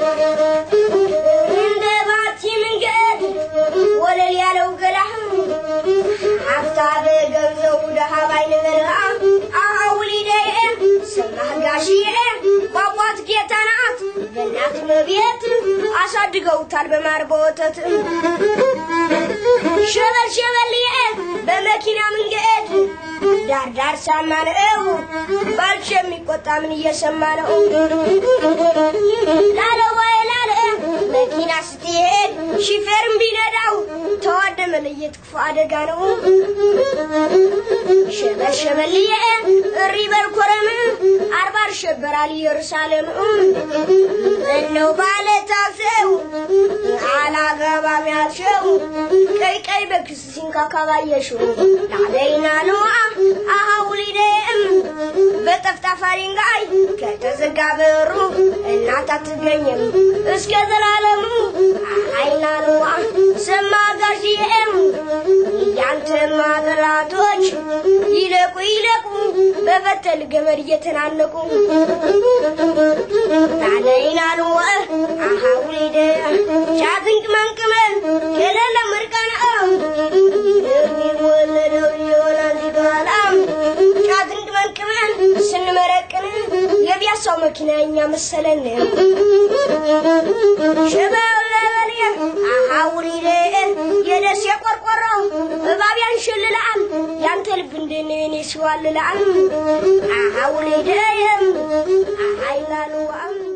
እንደ ባቲ መንገድ ወለል ያለው ገላህ ሀብታም ገንዘቡ ደሃ ባይነበረ አውሊደ ሰማህ ጋሽዬ ቋቋት ጌታ ናት በእናት መቤት አሳድገውታል በማር በወተት ሸበል ሸበልዬ በመኪና መንገድ ዳር ዳር ሳማ ነው ባልሽ የሚቆጣ ምን እየሰማ ነው ላለ ወይ ላለ መኪና ስትሄድ ሺፌርም ቢነዳው ተዋደ መለየት ክፉ አደጋ ነው ሸበል ሸበልዬ እሪ በልኮረም አርባ ይሸበራል ኢየሩሳሌም እነው ባለ ታክሲው አላገባም ያልሽው ቀይ ቀይ በክስ ሲንካካ ባየሽው ላደይና ነዋ አውሊደም በጠፍጣፋ ድንጋይ ከተዘጋ በሩ እናት አትገኝም እስከ ዘላለሙ አይና ነዋ ሰማ ጋሽዬም ያንተማ ጠላቶች ይለቁ ይለቁ በበተል ገመድ እየተናነቁ ታለይና ነዋ አውሊደ ቻትንቅ መንቅመን የሌለ ምርቃና የሚወለደው ይሆናል ሲጋላ ጫትንቅ መንቅመን ስንመረቅን የቢያሳው መኪና እኛ መሰለን ሽበለበል አውሊደ የደስ የቆርቆሮ እባብ ያንሸልላል ያንተ ልብ እንደኔ እኔ ሲዋልላል አውሊደ አይላሉዋም